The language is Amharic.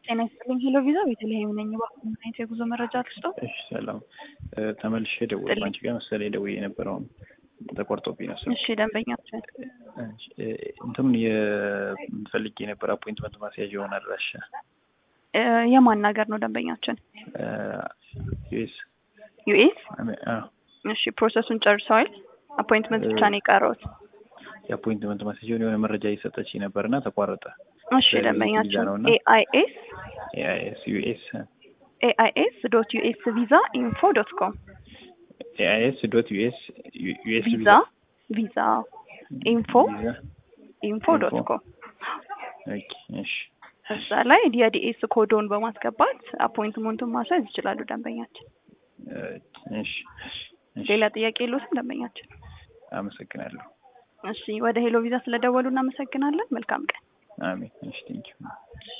ጤና ይስጥልኝ። ሄሎ ቪዛ ቤተልሔም ነኝ። እባክዎ ምን አይነት የጉዞ መረጃ ልስጦ? እሺ ሰላም። ተመልሼ ደወልኩ። አንቺ ጋር መሰለኝ ደውዬ የነበረውን ተቆርጦብኝ ነው ስልክ። እሺ ደንበኛችን እንትኑን የምፈልግ የነበረ አፖይንትመንት ማስያዥ የሆነ አድራሻ እ የማን ሀገር ነው ደንበኛችን? ዩኤስ ዩኤስ። አዎ እሺ ፕሮሰሱን ጨርሰዋል? አፖይንትመንት ብቻ ነው የቀረውት? የአፖይንትመንት ማስያዥ የሆነ መረጃ እየሰጠች ነበር እና ተቋረጠ። እሺ ደንበኛችን ነው እና ኤአይኤስ ኤአይኤስ ዩኤስ ኤአይኤስ ዶት ዩኤስ ቪዛ ኢንፎ ዶት ኮም ኤአይኤስ ዶት ዩኤስ ዩኤስ ቪዛ ቪዛ ኢንፎ ኢንፎ ዶት ኮም ኦኬ እሺ እዛ ላይ የዲኤስ ኮዶን በማስገባት አፖይንትመንቱን ማስያዝ ይችላሉ ደንበኛችን። እሺ እሺ ሌላ ጥያቄ የለዎትም ደንበኛችን? አመሰግናለሁ። እሺ ወደ ሄሎ ቪዛ ስለደወሉ እናመሰግናለን። መልካም ቀን። አሜን። እሺ ቴንኪው